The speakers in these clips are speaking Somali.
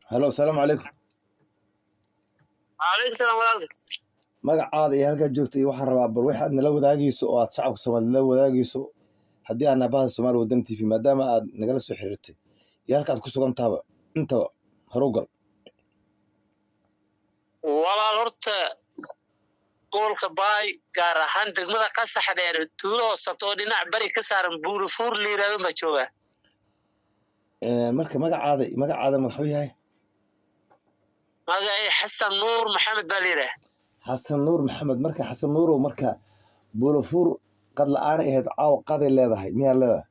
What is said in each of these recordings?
halo asalaamu calaykum waalaikum salaam walaalka magacaada iyo halkaad joogta iyo waxaan rabaa bal waxaad nala wadaagayso oo aad shacabka soomaaliya nala wadaagayso haddii aad naabahada soomaaliya waddan t v maadaama aad nagala soo xiriirtay iyo halkaad ku sugan tahaba intaba horu gal walaal horta gobolka baay gaar ahaan degmada qasax dheer tuulo hoosato oo dhinac bari ka saaran buurifuur la yiraahdo ma joogaa Eh, marka magacaada magacaada waxuu yahay magacay xasan nuur maxamed baa la yidhaah xasan nuur maxamed marka xasan nuurow marka buulafuur qad la-aanay ahayd caawa qaday leedahay miyaad leedahay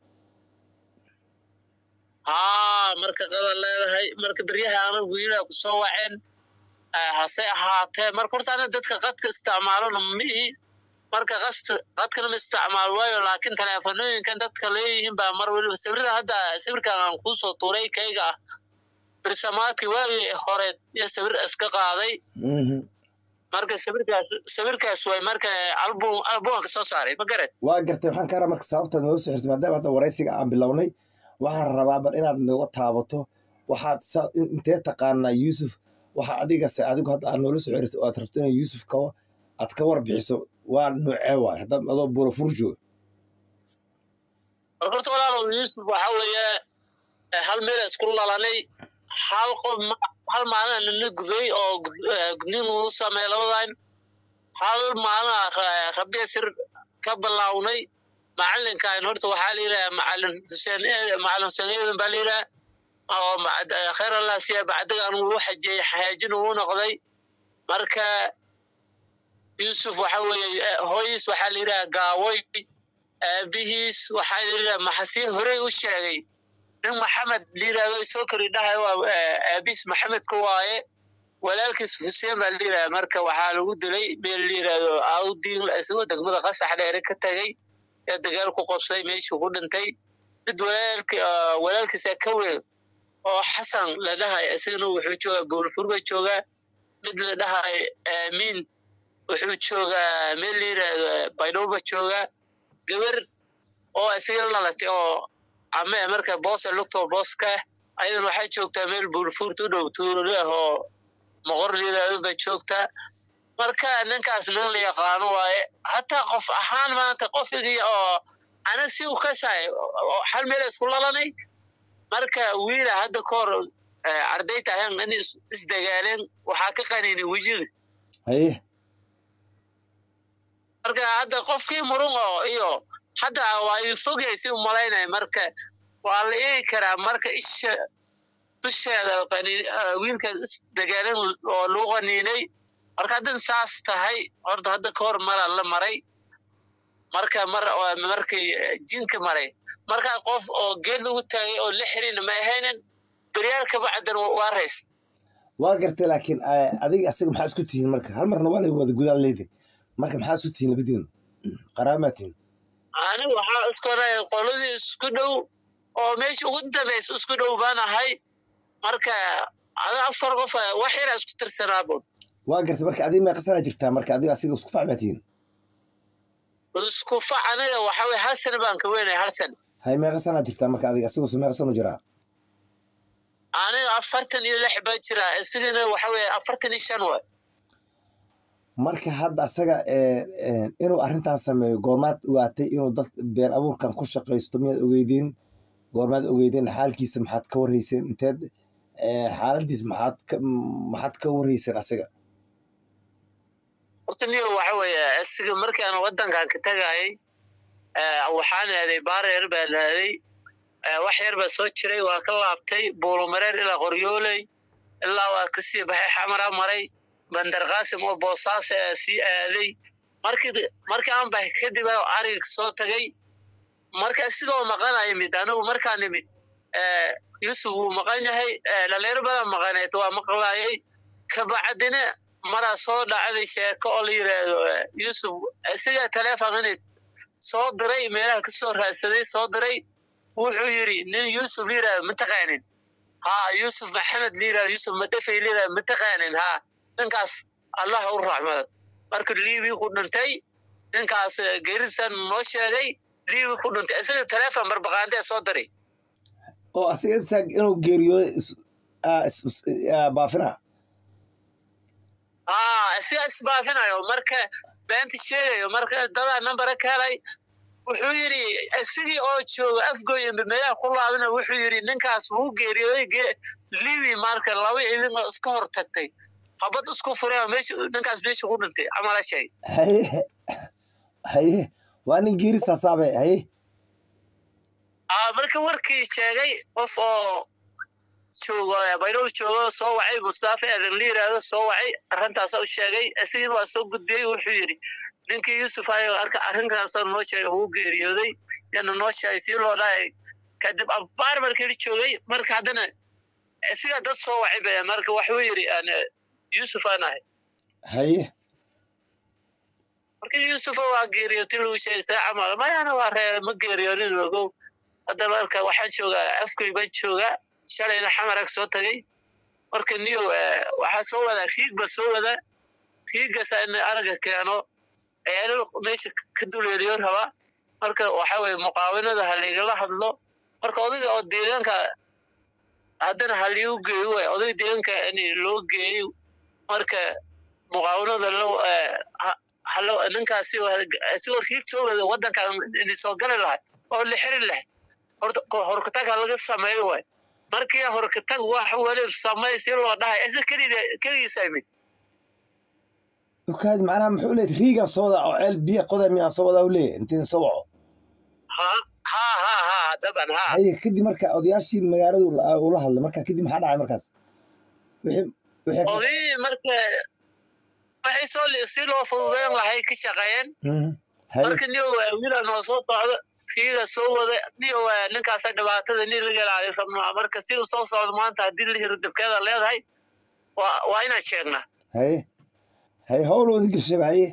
haa marka qaban leedahay marka beryaha ana wiilaa ku soo waceen Eh, hase ahaatee marka horta ana dadka qadka isticmaalona mihi marka qast qadkana ma isticmaal waayo laakiin teleefanooyinkan dadka leeyihiin baa mar weliba sawirada hadda sawirkan aan kuusoo tuuray kayga ah birsamaadkii waagii hore iyo sawir iska qaaday Mhm. marka sawirkaas sawirkaas way marka album albumka soo saaray ma garan waa gartay waxaan ka rabaa marka sababtaad nooga soo xirtay maadaama hadda waraysiga aan bilownay waxaan rabaa bal inaad nooga taabato waxaad sa- in- intee taqaanaa yuusuf waxa adigase adigu hadda aad noola soo xirtay oo aad rabto inay yuusuf ka aad ka warbixiso waa noocee waay haddaad adoo buulafuur jooga marka horta walaalow yuusuf waxa weeye eh, hal meel isku lalanay hal qof ma- hal maalin nina guday oo gud- eh, gudniin uu sameeyay labadan hal maalin rabbiya sir ka bilownay macalinkan horta waxaa la yidhaha macalin xuseen eh, macalin xuseen eedan baa la yidhaha oo macad- eh, khayr allah siya bacdigan uu xajiyey xayaajin uu noqday marka yuusuf waxa weeye eh, hooyis waxaa la yidhaha gaawoy aabihiis waxaa la yidhaha maxasii horey u sheegay nin maxamed la yidhahdo soo kori dhahay waa eh, aabihiis maxamedka waaye walaalkiis xuseen baa la yidhaha marka waxaa lagu dilay meel la yidhahdo awdiin isagoo degmada qasax dheere ka tegay ee dagaal ku qabsay meeshuu ku dhintay mid walaalki ah, walaalkiisa ka weyn oo xasan la dhahay isagana wuxuu joogaa buulfur ba joogaa mid la dhahay aamiin wuxuu joogaa meel la yidhahdo baydhabo ba joogaa gabar oo isaga la dhalatay oo ame marka boosa lugto booska ayadan waxay joogtaa meel buulfuurta u dhow tuuloleh oo moqor la yidhahdo bay joogtaa marka ninkaas nin la yaqaano waaye hataa qof ahaan maanta qofigii oo ana si u kasahay oo hal meel isku lalanay marka wiila hadda ka hor eh, ardayta ahaan in is- isdagaaleen waxaa ka qaninay wejiga haye marka hadda qofkii murun oo iyo hadda waa ii fogay si u malaynaya marka waa la eegi karaa marka isha dusheeda qani- ah, wiilkaas isdagaalan oo lagu qaniinay marka haddan saas tahay horta hadda ka hor maraa la maray marka mar oo- markii eh, jinka maray marka qof oo geed lagu taagay oo la xirin ma ahaynin beryaal kabacdan waa rays waa gartay laakiin eh, adiga asaga maxaa isku tihiin marka hal marna waa la wada gudaad leedahay marka maxaa isku tihiin labadiin qaraamaa tihiin ani waxaa isku oranaya qoladii isku dhow oo meesha ugu dambaysa isku dhow baan ahay marka ada afar qof ah, wax yaraa isku tirsanaabo waa gartay marka adiga meeqa sanaa jirtaa marka adiga asiga isku facmaa tihiin isku fac aniga waxa weye hal sana baan ka weynay hal sana hay meeqa sanaa jirtaa marka adiga asiga su meeqa sanu jiraa aniga afartan iyo lix baa jiraa isigana waxa weye afartan iyo shan waay marka hadda asaga eh, eh, inuu arrintan sameeyo goormaad ogaatay inuu dad been abuurkan ku shaqaysto miyaad ogeydeen goormaad ogeydeen xaalkiisa maxaad ka warhayseen inteed eh, xaaladiis maxaad ka maxaad ka warhayseen asaga horta niyo waxa weeye isiga markii aan wadankan ka tagayay eh, waxaan aaday baareer baan aaday eh, wax yar baa soo jiray waa ka laabtay buulumareer ilaa qoryooley ilaa waa kasii baxay xamara maray bandar qaasim oo boosaas eh, sii aaday markii markii aan baxay kadib aa ariga soo tagay marka isigoo maqana yimid anigu markaan imid eh, yuusuf wuu maqan yahay eh, dhalinyaro badan maqaneed waa maqlaayay kabacdina maraa soo dhacday sheeko oo la yidhaahdo eh, yuusuf isagaa teleefon inay soo diray meelaha kasoo raadsaday soo diray wuxuu yidhi nin yuusuf la yidhahdo ma taqaanin haa yuusuf maxamed la yidhahdo yuusuf madafay la yidhahdo ma taqaanin haa ninkaas allah u raxmada marka liibii ku dhintay ninkaas eh, geerisan noo sheegay liibii ku dhintay isaga teleefon barbaqaandee soo diray oo asiga isaga inuu geeriyooday is- ah, is- is- ah, baafina aa isiga isbaafinayo marka beenta sheegayo marka dadaa nambara ka helay wuxuu yidhi isigii oo jooga afgoy meelaha ku laabina wuxuu yidhi ninkaas wuu geeriyooday ge- libi marka laba idin oo iska hor tagtay habad isku furay oo meesha ninkaas meesha ku dhintay amala shay haye haye waa nin geeri saasaabe haye aa marka warkii sheegay qof oo joogo baydhow joogo soo wacay mustaafa eedan la yiraahdo soo wacay arrintaasa u sheegay isagiina waa soo gudbiyey wuxuu yidhi ninkii yuusuf ayo arka arrinkaasa noo sheegay wuu geeriyooday yana noo sheegay sii loo dhahay kadib abaar markii joogay marka haddana isiga dad soo wacay ba marka waxuu yidhi aan yuusuf aan ahay haye marka yuusuf waa geeriyootay lagu sheegay see camal mayana waa reer ma geeriyoonin ogow hadda marka waxaan joogaa afgoy baan joogaa shalayna xamarag soo tagay marka niyo waxaa soo wadaa riig ba soo wadaa riigasa in araga keeno ceelal meesha ka duleeliyo rabaa marka waxa weye muqaawinada ha laigala hadlo marka odayga oo deegaanka haddana ha liigu geeyo waay odayga deegaanka in loo geeyo marka muqaawinada lo halo ninkaasi asigoo riig soo wada waddanka ini soo gali lahay oo la xiri lahay horkatag ha laga sameeyo waay markii horkatag wax weli samey si loo dhahay isa kelida keligiisa imid ukaadi macnaha muxuu leeyahay riigan soo wadaa oo ceel biya qoda miyaan soo wadaa u leeyahay intiin soo waco ha ha ha ha daban ha haye kadib marka odayaashii magaaladu la- ula hadlay marka kadib maxaa dhacay markaas wixii wixii odii marka waxay soo li- si loo fududeyn lahay ka shaqeeyeen Mhm. haye marka niyo wiila noo soo socdo kiiga soo wada niyo ninkaasa dhibaatada nin laga ilaaliyo rabnaa marka sida soo socdo maanta haddii la hiro dhibkeeda leedahay waa waa inaan sheegnaa haye haye howl wada gelshaba haye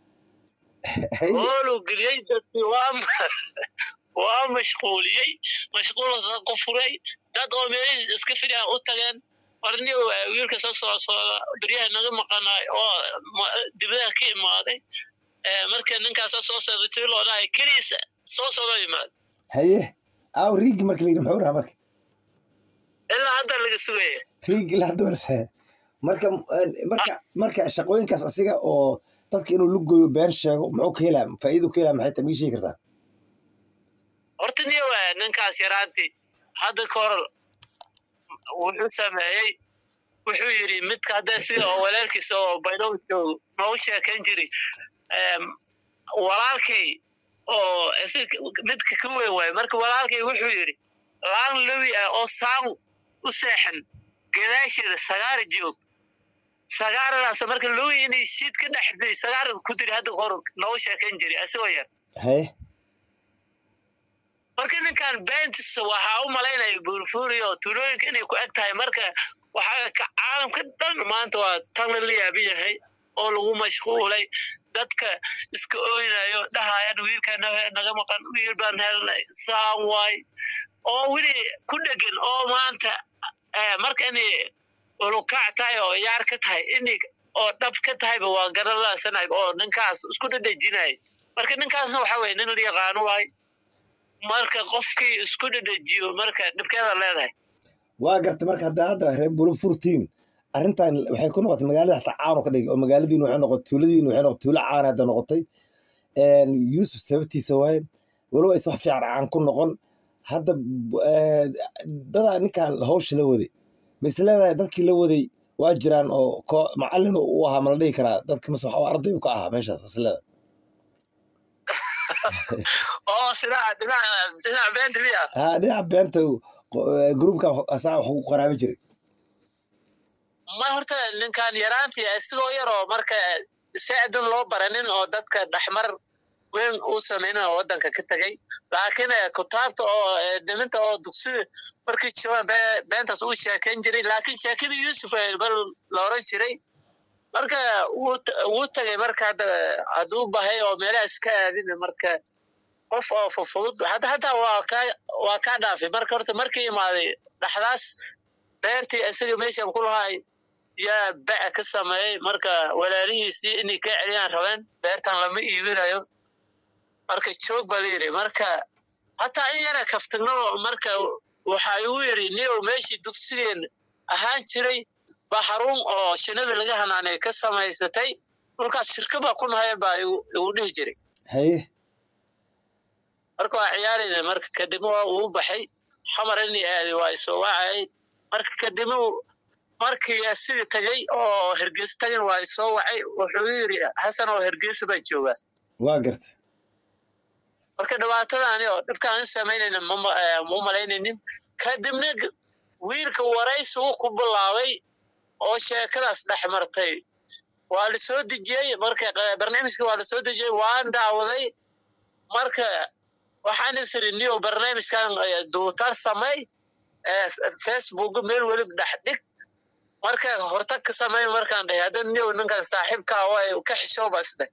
haye hoolu geliyey dadkii waa ma- waa mashquuliyey mashquulasa ku furay dad oo meelihii iska fidhaa u tageen warniyo wiilka soo soo socda beryaha naga maqanaay oo ma- dibadaha ka imaaday Eh, marka ninkaasa soo socda si loo dhahay keliisa soo socdo imaad haye aaw riigi marka la yidhi muxuu rahaa marka ilaa hadda laga sugaya riigi la doorse marka marka marka shaqooyinkaas asiga oo dadka inuu lugoyo been sheego muxuu ka helaa faa'iidu ka helaa maxay tahay mii sheegi kartaa horta niyo ninkaas yaraantii hadda ka hor wuxuu sameeyey wuxuu yidhi midka hadda sida oo walaalkiisa oo baydhow joogo noogu sheekayn jiri em, walaalkay oo isaga midka ka weyn waaye marka walaalkay wuxuu yidhi laan lowi ah oo saan u seexan gadaasheeda sagaara joog sagaaradaas marka lowi inay shiid ka dhex bi sagaarada ku diri hadda ka hor noogu sheekayn jiri isagoo yar haye marka ninkan bentis waxaa u malaynaya buurfuuri oo tuulooyinka inay ku eg tahay marka waxaa ka caalamka dhan maanta waa tan la yaaban yahay oo lagu mashquulay dadka iska oynayo dhahayan wiilka naga naga maqan wiil baan helnay saan waay oo weli ku dhegan oo maanta eh, marka inay ulukac tahay oo yaar ka tahay inay oo dhab ka tahayba waa garanlaasanay oo ninkaas isku dhadhejinay marka ninkaasna waxa weye nin la yaqaano waay marka qofkii isku dhadhejiyo marka dhibkeeda leedahay waa garta marka hadda hadda reer bulu furtiin arrintan waxay ku noqotay magaalada hataa caan oo ka dhigay oo magaaladiinu waxay noqotay tuuladiinu waxay noqotay tuulo caan hadda noqotay Een, yuusuf sababtiisa waaye walow aysan wax fiican caan ku noqon hadda b- eh, dadaa ninkan hawsha la waday ma is leedahay dadkii la waday waa jiraan oo ko macallin u ahaa ma la dhihi karaa dadka mase waxa arday ka ahaa meeshaas is leedahay oo sidaa dhinaca dhinaca beenta miya haa dhinaca beenta gruubka asaa wax ku qaraabi jiray ma horta ninkan yaraantii isigoo yaroo marka saadan loo baranin oo dadka dhexmar weyn uu sameynin oo waddanka ka tegay laakiin eh, kutaabta oo eh, niminta oo dugsiga markii joogaan be- beentaas uu sheekayn jiray laakiin sheekadii yuusuf eh, mar la oran jiray marka wuu t- wuu tagay marka hadda hadduu bahay oo meelaha iska aadin marka qof oo fufudud hadda hadda waa kaa waa kaa dhaafay marka horta markii imaaday dhaxdaas beertii isaga meeshan ku lahay yaa baca ka sameeyey marka walaalihiisii inay ka celiyaan rabeen beertan lama iibinayo marka joog baa la yidhi marka hataa in yara kaftagno marka waxa igu yidhi niyow meeshii dugsigeen ahaan jiray baa xarun oo shinada laga hanaanay ka samaysatay dhulkaas shirka baa ku nahay baa igu dhihi jiray haye marka waa ciyaarayna marka kadibna waa uu baxay xamar inii aaday waa isoo wacayay marka kadibna markii sidii tagay oo hergeysa tagan waa isoo wacay wuxuu yidhi hasan oo hergeysa baa joogaa waa garta marka dhibaatadaani oo dhibkaan in samaynayna ma malaynaynin kadibna wiilka waraysi uu ku bilaabay oo sheekadaas dhex martay waa la soo dejiyey marka barnaamijka waa la soo dejiyey waan daawaday marka waxaan isiri niyo barnaamijkan duutar samay facebook meel weliba dhex dhig marka hortag ka samay markaan dhahay hadda niyo ninkan saaxiibkaa waa ka xishooba isdheh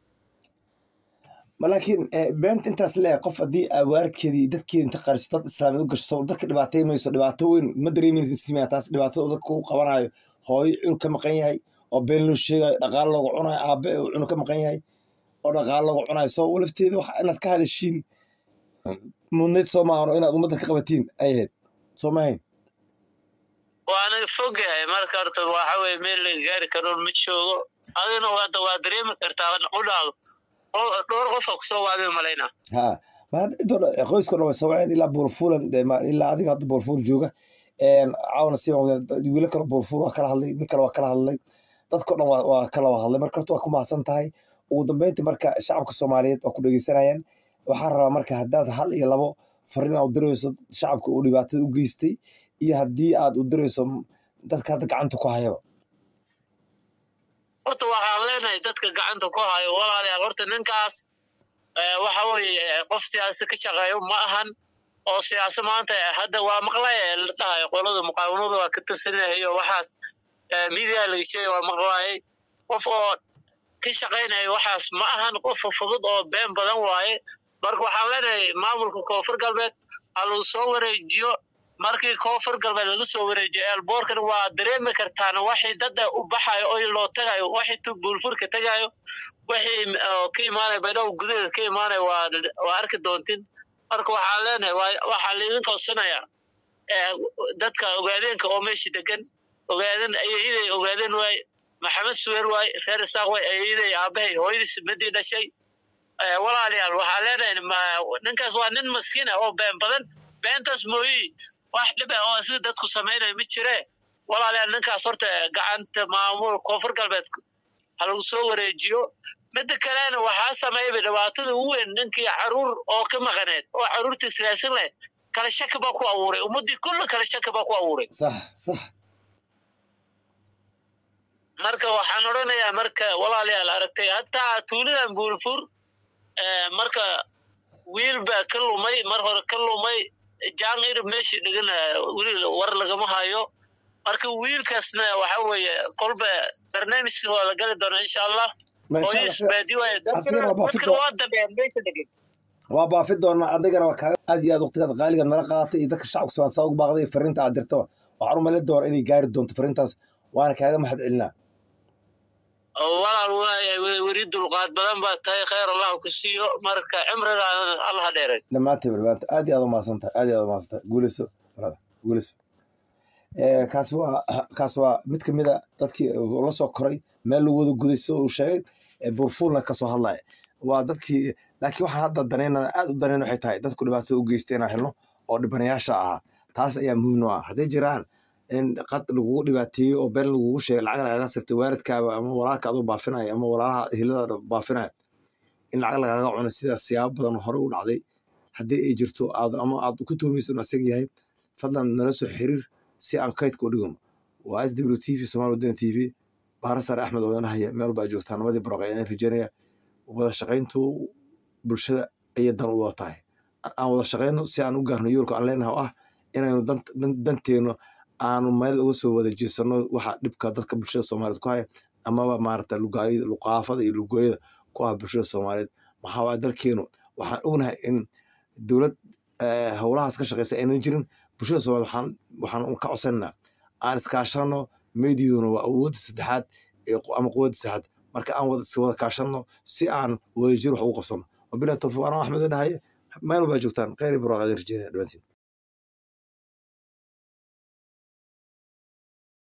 laakiin beenta intaas leeyahay qof haddii awaarkeedii dadkeeda inta qariso dad islaamiyad u gasho dadka dhibaatay mayso dhibaato weyn ma dareemaysa taas dhibaatada dadka ku qabanayo hooyo cunug ka maqan yahay oo been loo sheegayo dhaqaalo looga cunayo aabe uu cunug ka maqan yahay oo dhaqaalo looga cunayo soo lafteeda wax inaad ka hadashiin mudnayd soo maahano inaad ummadda ka qabatiin ay ahayd soo maahayn waana fogyahay marka horta waxa weye meel laga gaari karoon ma joogo adina hadda waa dareemi kartaa u dhaado dhowr qofa kusoo waaday malayna ha qoyska dhan way soo waceen ilaa buulfuulan ilaa adiga hadda buulfuul jooga caawna si wiilo kale buulfuul waa kala hadlay nin kale waa kala hadlay dadko dhan waa kala hadlay marka horta waa ku mahadsan tahay ugu dambeyntii marka shacabka soomaaliyeed waa ku dhegeysanayaan waxaan rabaa marka haddaad hal iyo labo fariin aad u dirayso shacabka uu dhibaatada u geystay iyo haddii aad u dirayso dadka hadda gacanta ku hayaba horta waxaan leenahay dadka gacanta ku hayo walaalayaal horta ninkaas waxa weeye qof siyaasa ka shaqeeyo ma ahan oo siyaasa maanta hadda waa maqlaya la dhahayo qolada muqaawamada waa ka tirsanayo waxaas midia laga sheegay waa maqlaayay qof oo ka shaqaynaya waxaas ma ahan qof fudud oo been badan waaye marka waxaan leenahay maamulka koonfur galbeed ha lagu soo wareejiyo markii koonfur galbeed laga soo wareejiyo eelboorkan waa dareemi kartaan waxii dada u baxayo oo loo tagayo waxii tu buulfurka tagayo wixii ka imaanaya baydhabo gudaheeda ka imaanaya waa waa arki doontin marka waxaan leenahay waxaa laidin koodsanaya dadka ogaadeenka oo meesha degan ogaadeen ayahiday ogaadeen waay maxamed suweer waay reer isaaq waay ayahiday aabahay hooyadiis madii dhashay walaalayaal waxaa leenahay ninkaas waa nin maskiina oo been badan beentaas mooyi wax dhib ah oo sida dadku samaynaya ma jire walaalayaal ninkaas horta gacanta maamul koonfur galbeed ha lagu soo wareejiyo midda kalena waxaa sameeyaba dhibaatada ugu weyn ninkii caruur oo ka maqaneed oo caruurtii silaasan leh kala shaki baa ku abuuray ummaddii kulli kala shaki baa ku abuuray sax sax marka waxaan odhanayaa marka walaalayaal aragtay hataa tuulidan buulfur marka wiil baa ka lumay mar hore ka lumay jaan irib meeshii dhigana weli war lagama hayo marka wiilkaasna waxa weeye kolba barnaamijka waa la gali doonaa insha allah hooyadiis baadi waaye dadkana waa dambeeyaan meesha degan waa baafi doonaa adigana waa kaaga aad iyo aad waqtigaad qaaliga nala qaadatay iyo dadka shacabka soomaaliya saa ugu baaqday iyo fariinta aad dirtaba waxaan u malayn doonaa inay gaari doonto fariintaas waana kaaga mahad celinaa walaal waayahay weri dulqaad badan baa tahay khayr allah ku siiyo marka cimrigaana allah dheeray dhammaantiin dhammaanta aad iyo aad u mahadsan tahay aad iyo aad u mahadsan tahay guulayso brada guulayso kaas waa kaas waa mid ka mid a dadkii la soo koray meel lagu wada guday sida uu sheegay burfuulna kasoo hadlaya waa dadkii laakiin waxaan hadda daneynana aad u daneyn waxay tahay dadku dhibaatada u geystay inaan helno oo dhibanayaasha ahaa taas ayaa muhiim noo ah hadday jiraan in qad lagugu dhibaateeyo oo been lagugu sheegay lacag lagaga sirtay waalidkaaba ama walaalka aduu baafinaya ama walaalaha hilada baafinaya in lacag lagaga cuno sidaas siyaabo badan hore u dhacday haddii ay jirto aad ama aad ku tuhmayso inuu asag yahay fadlan nala soo xiriir si aan kaydka u dhigano waa s w t v somaali wadana t v baara sare axmed odanahaya meel baa joogtaa nabadii baroq ayaan rajeynaya wada shaqayntu bulshada ayay dan u wada tahay aan wada shaqayno si aan u gaarno yoolka aan leenahay oo ah inaynu danteeno aanu meel uga soo wada jeesano waxa dhibka dadka bulshada soomaaliyeed ku haya amaba maarata luqaafada iyo lugooyada ku ah bulshada soomaaliyeed maxaa waaya dalkeenu waxaan ognahay in dowlad howlahaas ka shaqeysa aynan jirin bulshada soomaliyeed waxaan waxaan ka codsananaa aan iskaashano mediyuna waa awoodda saddexaad ama quwadda saddexaad marka aan wada kaashano si aan wadajir wax ugu qabsano wabilahi tawfiiq anaa axmed dhahaye meel baa joogtaan kheyr iyo barwaaqadin rajeynaya dhamantiin